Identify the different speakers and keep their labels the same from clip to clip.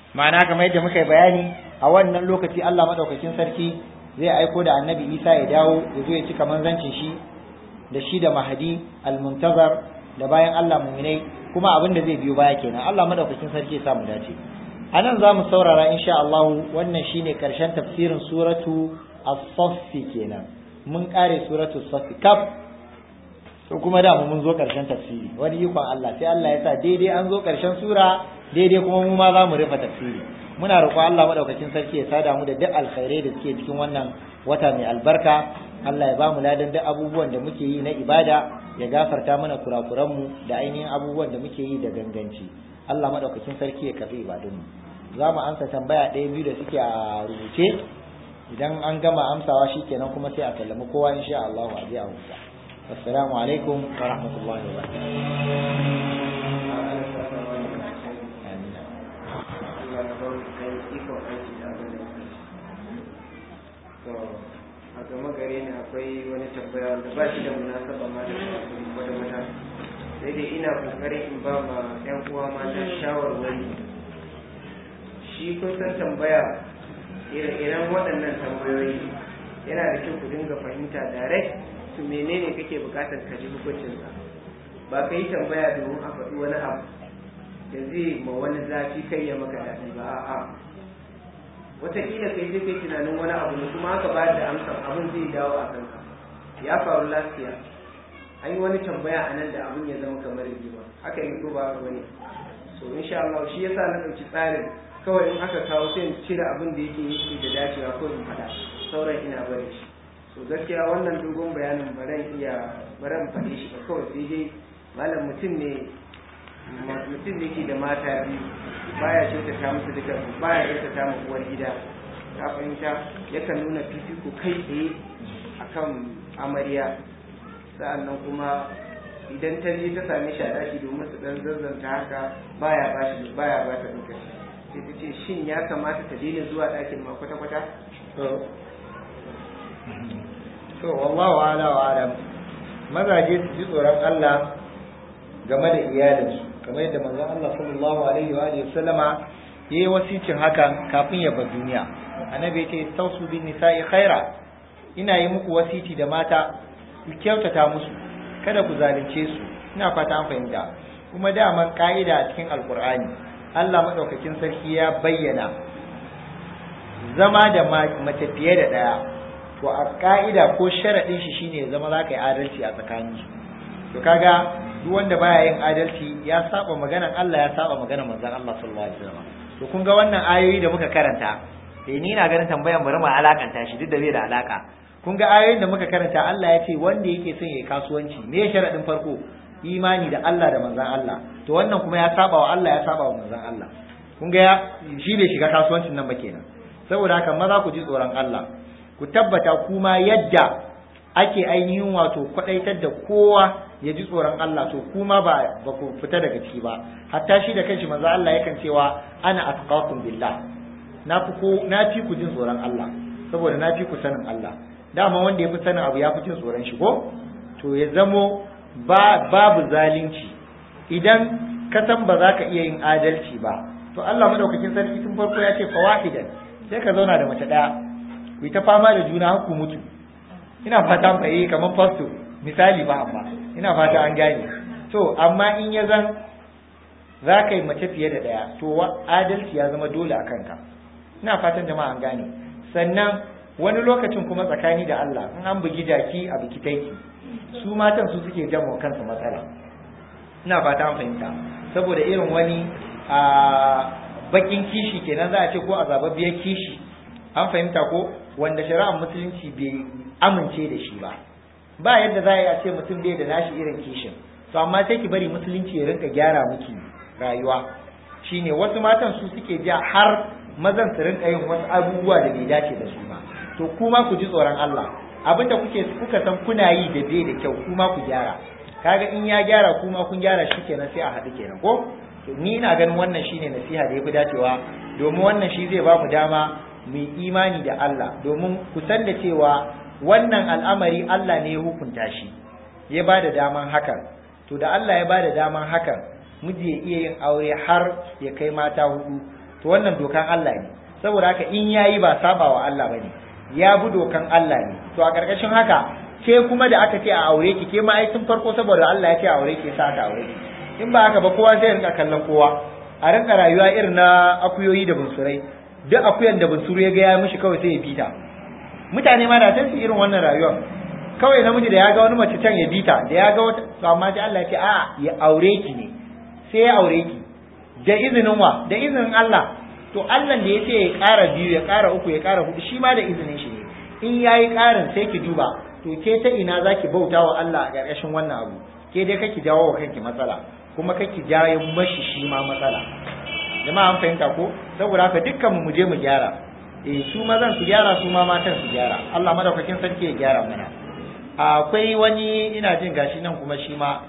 Speaker 1: ma'ana kamar yadda muka yi bayani a wannan lokaci Allah madaukakin sarki zai aiko da annabi Isa ya dawo ya zo ya cika manzancin shi da shi da mahadi almuntazar da bayan Allah muminai kuma abin da zai biyo baya kenan Allah madaukakin sarki ya samu dace a nan za mu saurara insha Allah wannan shine karshen tafsirin suratu as-saff kenan mun kare suratu as-saff kaf to kuma da mun zo karshen tafsiri wani ikon Allah sai Allah ya sa daidai an zo karshen sura daidai kuma mu ma za mu rufe tafsiri muna roƙon Allah madaukakin sarki ya sada mu da duk alkhairai da suke cikin wannan wata mai albarka Allah ya ba mu ladan duk abubuwan da muke yi na ibada ya gafarta mana kurakuran mu da ainihin abubuwan da muke yi da ganganci Allah madaukakin sarki ya karbi ibadun mu za mu amsa tambaya ɗaya biyu da suke a rubuce idan an gama amsawa shikenan kuma sai a sallami kowa insha Allah a je a huta assalamu alaikum wa rahmatullahi wa
Speaker 2: a gama gare ni akwai wani tambaya da ba shi da munasaba ma da wata mata sai dai ina kokarin in ba ma yan uwa mata shawarwari shi kun san tambaya ire-iren waɗannan tambayoyi yana da kyau ku dinga fahimta direct to menene kake bukatar ka ji hukuncinsa ba ka yi tambaya domin a faɗi wani abu da zai ma wani zafi kai ya maka daɗi ba a'a wataƙila kai zai kai tunanin wani abu ne kuma aka ba da amsa abin zai dawo a kanka ya faru lafiya an yi wani tambaya a nan da abin ya zama kamar rigima haka yi ko ba haka bane so insha Allah shi yasa na ɗauki tsarin kawai in aka kawo sai in cire abin da yake yake da dacewa ko in faɗa sauran ina bari shi so gaskiya wannan dogon bayanin baran iya baran faɗe shi ba kawai sai dai malam mutum ne mutum ne ke da mata biyu baya kyautata musu duka baya kyautata mu uwar gida ka fahimta yakan nuna fifiko kai tsaye akan amarya sa'annan kuma idan ta je ta same shi a daki domin su dan zazzanta haka baya ba shi baya ba ta duka sai ta ce shin ya kamata ta daina zuwa ɗakin ma kwata kwata
Speaker 1: to wallahu ala wa alam mazaje su ji tsoron Allah game da iyalinsu kamar yadda manzon Allah sallallahu alaihi wa alihi wasallama yayi wasicin hakan kafin ya bar duniya annabi yace tausu bin nisa'i khaira ina yi muku wasiti da mata ku kyautata musu kada ku zalunce su ina fata an fahimta kuma daman ka'ida a cikin alkur'ani Allah madaukakin sarki ya bayyana zama da mace fiye da daya to a ka'ida ko sharadin shi shine zama za ka yi adalci a tsakaninsu to kaga duk wanda baya yin adalci ya saba maganan Allah ya saba maganan manzon Allah sallallahu alaihi wasallam to kun ga wannan ayoyi da muka karanta eh ni na ganin tambayan bari mu alakanta shi duk da bai da alaka kun ga ayoyin da muka karanta Allah ya ce wanda yake son yayi kasuwanci me sharadin farko imani da Allah da manzon Allah to wannan kuma ya saba wa Allah ya saba wa manzon Allah kun ga shi bai shiga kasuwancin nan ba kenan saboda haka maza ku ji tsoron Allah ku tabbata kuma yadda ake ainihin wato kwadaitar da kowa ya ji tsoron Allah to kuma ba ba ku fita daga ciki ba hatta shi da kanshi manzo Allah yakan cewa ana atqakum billah na fi ko na fi ku jin tsoron Allah saboda na fi ku sanin Allah dama wanda ya fi sanin abu ya fi jin tsoron shi ko to ya zamo ba babu zalunci idan ka san ba za ka iya yin adalci ba to Allah madaukakin sarki tun farko ya ce fawahidan sai ka zauna da mace daya ku yi ta fama da juna har ku mutu ina fata fa yi kamar fasto misali ba amma ina fata an gane to amma in ya zan za ka yi mace fiye da ɗaya to adalci ya zama dole a kanka ina fatan jama'a an gane sannan wani lokacin kuma tsakani da Allah in an bugi jaki a biki taiki su matan su suke jama kansu matsala ina fata an fahimta saboda irin wani a bakin kishi kenan za a ce ko azababbiyar kishi an fahimta ko wanda shari'ar musulunci bai amince da shi ba ba yadda za a yi a ce mutum bai da nashi irin kishin to amma sai ki bari musulunci ya rinka gyara miki rayuwa shine wasu matan su suke ja har mazan su rinka yin wasu abubuwa da bai dace da su ba to kuma ku ji tsoron Allah abinda kuke kuka san kuna yi da bai da kyau kuma ku gyara kaga in ya gyara kuma kun gyara shi kenan sai a haɗu kenan ko to ni ina ganin wannan shine nasiha da yafi dacewa domin wannan shi zai ba mu dama mu imani da Allah domin ku san da cewa wannan al'amari Allah ne ya hukunta shi ya ba da daman hakan to da Allah ya ba da daman hakan miji ya iya yin aure har ya kai mata hudu to wannan dokan Allah ne saboda haka in yayi ba saba wa Allah bane ya bi dokan Allah ne to a karkashin haka ke kuma da aka ce a aure ki ke ma ai tun farko saboda Allah ya ce a aure ki sa aka aure ki in ba haka ba kowa zai rinka kallon kowa a rinka rayuwa irin na akuyoyi da bunsurai duk akuyan da bunsuru ya ga ya mishi kawai sai ya bita mutane ma da su irin wannan rayuwar kawai namiji da ya ga wani mace can ya bita da ya ga wata to amma sai Allah ya ce a ya aure ki ne sai ya aure ki da izinin wa da izinin Allah to Allah da ya ce ya ƙara biyu ya ƙara uku ya ƙara hudu shi ma da izinin shi ne in yayi ƙarin sai ki duba to ke ta ina zaki bauta wa Allah a ƙarƙashin wannan abu ke dai kake jawo wa kanki matsala kuma kake jawo mashi shi ma matsala jama'a an fahimta ko saboda haka dukkan mu je mu gyara eh su mazan su gyara su ma matan su gyara Allah madaukakin sarki ya gyara mana akwai wani ina jin gashi nan kuma shi ma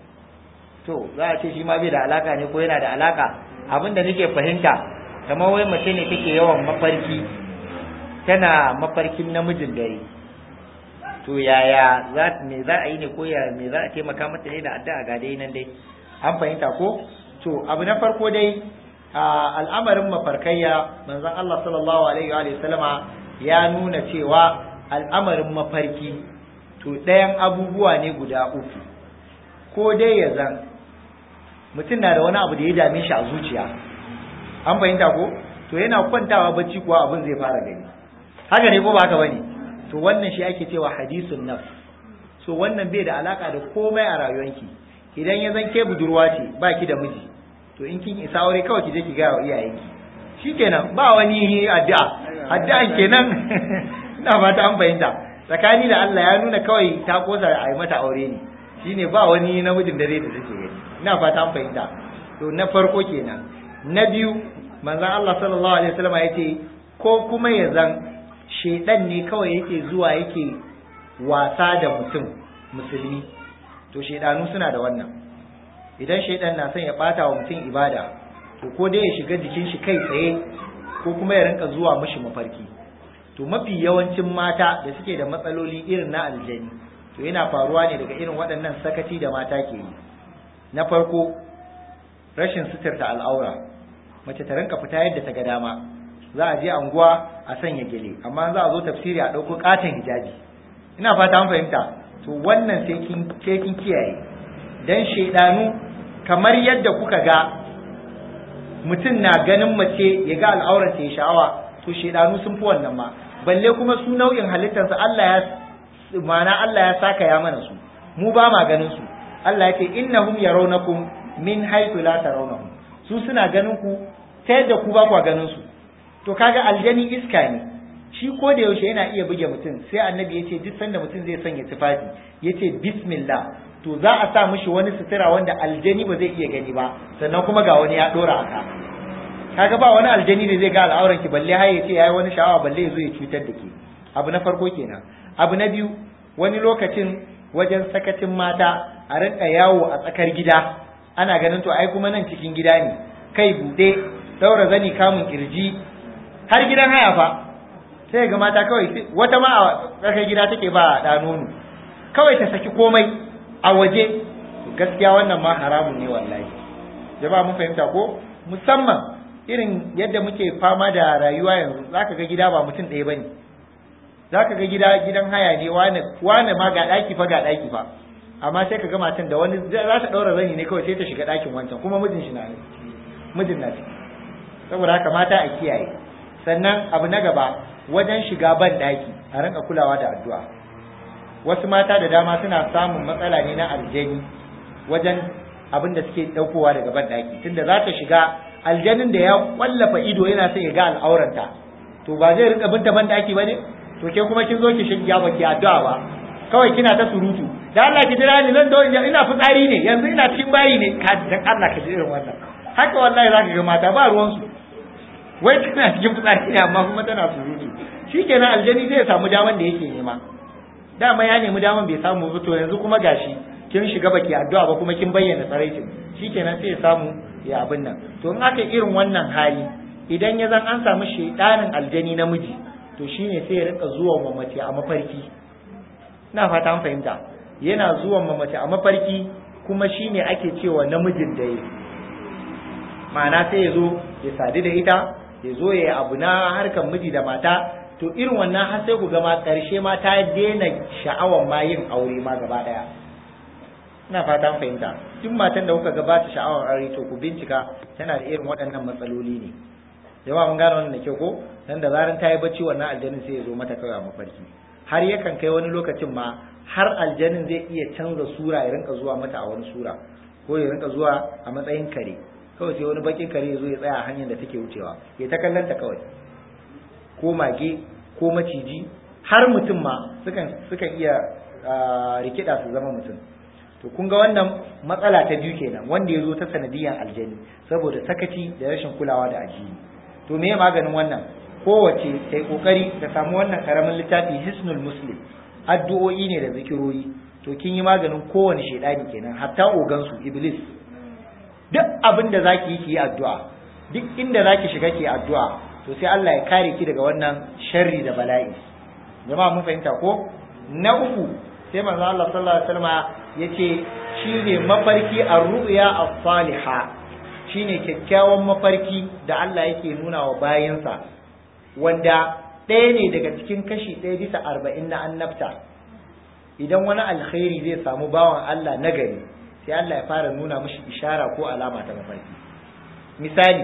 Speaker 1: to za a ce shi ma bai da alaka ne ko yana da alaka abin da nake fahimta kamar wai mace ne take yawan mafarki tana mafarkin namijin dare to yaya za me za a yi ne ko ya me za a taimaka mata ne da addu'a ga dai nan dai an fahimta ko to abu na farko dai al'amarin mafarkayya manzon Allah sallallahu alaihi wa sallama ya nuna cewa al'amarin mafarki to ɗayan abubuwa ne guda uku ko dai ya zan mutum na da wani abu da ya dame shi a zuciya an fahimta ko to yana kwantawa bacci kuwa abin zai fara gani haka ne ko ba haka bane to wannan shi ake cewa hadisun nafs so wannan bai da alaka da komai a rayuwanki idan ya zan ke budurwa ce ba ki da miji to in kin isa aure kawai ki je ki gaya wa iyayenki shikenan ba wani addu'a addu'an kenan ina fata an fahimta tsakani da Allah ya nuna kawai ta kosa a yi mata aure ne shine ba wani namijin dare da take gani ina fata an fahimta to na farko kenan na biyu manzon Allah sallallahu alaihi wasallam ya ce ko kuma ya zan shedan ne kawai yake zuwa yake wasa da mutum musulmi to shedanu suna da wannan idan shedan na son ya bata wa mutum ibada to ko dai ya shiga jikin shi kai tsaye ko kuma ya rinka zuwa mishi mafarki to mafi yawancin mata da suke da matsaloli irin na aljani to yana faruwa ne daga irin waɗannan sakaci da mata ke yi na farko rashin suturta al'aura mace ta rinka fita yadda ta ga dama za a je anguwa a sanya gele amma za a zo tafsiri a ɗauko katon hijabi ina fata an fahimta to wannan sai kin sai kin kiyaye dan shedanu kamar yadda kuka ga mutum na ganin mace ya ga al'aurar ta ya sha'awa to shedanu sun fi wannan ma balle kuma su nau'in halittarsa Allah ya ma'ana Allah ya saka ya mana su mu ba ma ganin su Allah ya ce innahum yarawnakum min haythu la tarawnahum su suna ganin ku ta yadda ku ba ku ganin su to kaga aljani iska ne shi ko da yaushe yana iya buge mutum sai annabi ya ce duk sanda mutum zai sanya tufafi ya ce bismillah to za a sa mishi wani sutura wanda aljani ba zai iya gani ba sannan kuma ga wani ya dora aka kaga ba wani aljani da zai ga al'auran ki balle har ya ce yayi wani sha'awa balle ya zo ya cutar da ke abu na farko kenan abu na biyu wani lokacin wajen sakacin mata a rinka yawo a tsakar gida ana ganin to ai kuma nan cikin gida ne kai bude daura zani kamun kirji har gidan haya fa sai ga mata kawai wata ma a tsakar gida take ba da nono kawai ta saki komai a waje gaskiya wannan ma haramun ne wallahi jama'a mun fahimta ko musamman irin yadda muke fama da rayuwa yanzu zaka ga gida ba mutum ɗaya bane zaka ga gida gidan haya ne wani wani ma ga daki fa ga daki fa amma sai ka ga matan da wani za ta daura zani ne kawai sai ta shiga dakin wancan kuma mijin shi na ne mijin na ciki saboda haka mata a kiyaye sannan abu na gaba wajen shiga ban daki a rinka kulawa da addu'a wasu mata da dama suna samun matsala ne na aljani wajen abin da suke daukowa daga ban daki tunda za ta shiga aljanin da ya kwallafa ido yana son ya ga al'auranta to ba zai rinka binta ban daki bane to ke kuma kin zo ki shiga baki addu'a ba kawai kina ta surutu da Allah ki jira ni nan da ina fitsari ne yanzu ina cikin bayi ne ka dan Allah ka ji irin wannan haka wallahi zaka ga mata ba ruwan su wai tana cikin fitsari ne amma kuma tana surutu shikenan aljani zai samu daman da yake nema dama ya nemi daman bai samu ba to yanzu kuma gashi kin shiga baki addu'a ba kuma kin bayyana tsaraicin shikenan sai ya samu ya abin nan to in aka irin wannan hali idan ya zan an samu shedanin aljani namiji to shine sai ya rika zuwa wa mace a mafarki ina fata an fahimta yana zuwa ma mace a mafarki kuma shine ake cewa namijin dare ma'ana sai ya zo ya sadu da ita ya zo ya yi abu na harkar miji da mata to irin wannan har sai ku ga ma ƙarshe ma ta daina sha'awar ma yin aure ma gaba ɗaya ina fatan fahimta duk matan da kuka gabata sha'awar aure to ku bincika tana da irin waɗannan matsaloli ne jama'a mun gane wannan da kyau ko dan da zaran ta yi bacci wannan aljanin sai ya zo mata kawai a mafarki har yakan kai wani lokacin ma har aljanin zai iya canza sura ya rinka zuwa mata a wani sura ko ya rinka zuwa a matsayin kare kawai sai wani bakin kare ya zo ya tsaya a hanyar da take wucewa ya ta kallanta kawai ko mage ko maciji har mutum ma sukan sukan iya rikida su zama mutum to kun ga wannan matsala ta biyu kenan wanda ya zo ta sanadiyan aljani saboda sakaci da rashin kulawa da addini to me maganin wannan kowace ta yi kokari ta samu wannan karamin littafi hisnul muslim addu'o'i ne da zikiroyi to kin yi maganin kowane shaidani kenan hatta ogansu iblis duk abin da zaki yi ki yi addu'a duk inda zaki shiga ki addu'a to sai Allah ya kare ki daga wannan sharri da bala'i jama'a mun fahimta ko na uku sai manzo Allah sallallahu alaihi wasallam yace shine mafarki ar-ru'ya as-saliha shine kyakkyawan mafarki da Allah yake nuna wa bayinsa wanda ɗaya ne daga cikin kashi ɗaya bisa arba'in na annabta idan wani alkhairi zai samu bawan Allah nagari sai Allah ya fara nuna mishi ishara ko alama ta mafarki misali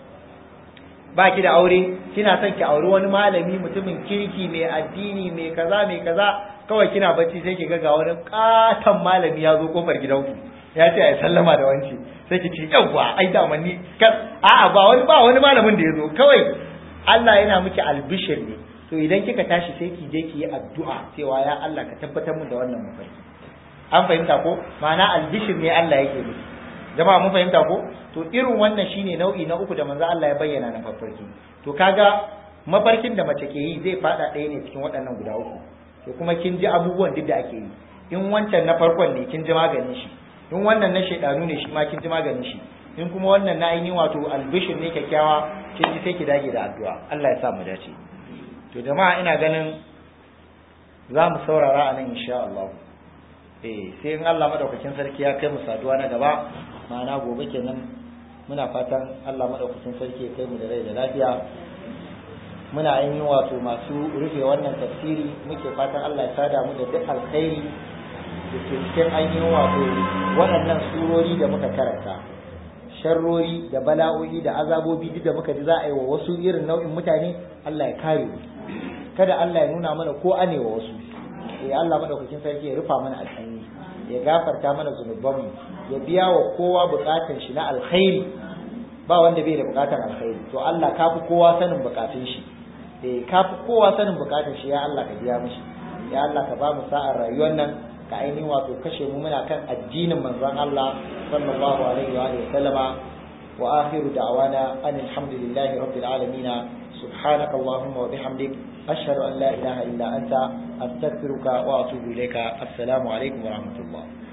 Speaker 1: ba ki da aure kina son ki auri wani malami mutumin kirki mai addini mai kaza mai kaza kawai kina bacci sai ki ga wani katon malami ya zo kofar gidanku ya ce ai sallama da wanci sai ki ce yawwa ai da ni a'a ba wani ba wani malamin da ya zo kawai Allah yana miki albishir ne to idan kika tashi sai ki je ki yi addu'a cewa ya Allah ka tabbatar mun da wannan mafarki an fahimta ko ma'ana albishir ne Allah yake miki jama'a mun fahimta ko to irin wannan shine nau'i na uku da manzo Allah ya bayyana na mafarki to kaga mafarkin da mace ke yi zai fada ɗaya ne cikin waɗannan guda uku to kuma kin ji abubuwan duk da ake yi in wancan na farkon ne kin ji maganin shi in wannan na shaidanu ne shi ma kin ji maganin shi in kuma wannan na ainihin wato albishir ne kyakkyawa kin ji sai ki dage da addu'a Allah ya sa mu dace to jama'a ina ganin za mu saurara a nan insha Allah eh sai in Allah madaukakin sarki ya kai mu saduwa na gaba ma'ana gobe kenan muna fatan Allah madaukakin sarki ya kai mu da rai da lafiya muna yin wato masu rufe wannan tafsiri muke fatan Allah ya sada mu da duk alkhairi da ke cikin ainihin wato waɗannan surori da muka karanta sharrori da bala'o'i da azabobi duk da muka ji za a yi wa wasu irin nau'in mutane Allah ya kare mu kada Allah ya nuna mana ko ane wa wasu eh Allah madaukakin sarki ya rufa mana asiri ya gafarta mana zunubanmu ya biya wa kowa bukatun shi na alkhairi ba wanda bai da bukatan alkhairi to Allah ka fi kowa sanin bukatun shi eh ka fi kowa sanin bukatun shi ya Allah ka biya mishi ya Allah ka ba mu sa'ar rayuwar nan ka ainihin wato kashe mu muna kan addinin manzon Allah sallallahu alaihi wa alihi sallama wa akhiru da'wana an alhamdulillahi rabbil alamin سبحانك اللهم وبحمدك أشهد أن لا إله إلا أنت أستغفرك وأتوب إليك السلام عليكم ورحمة الله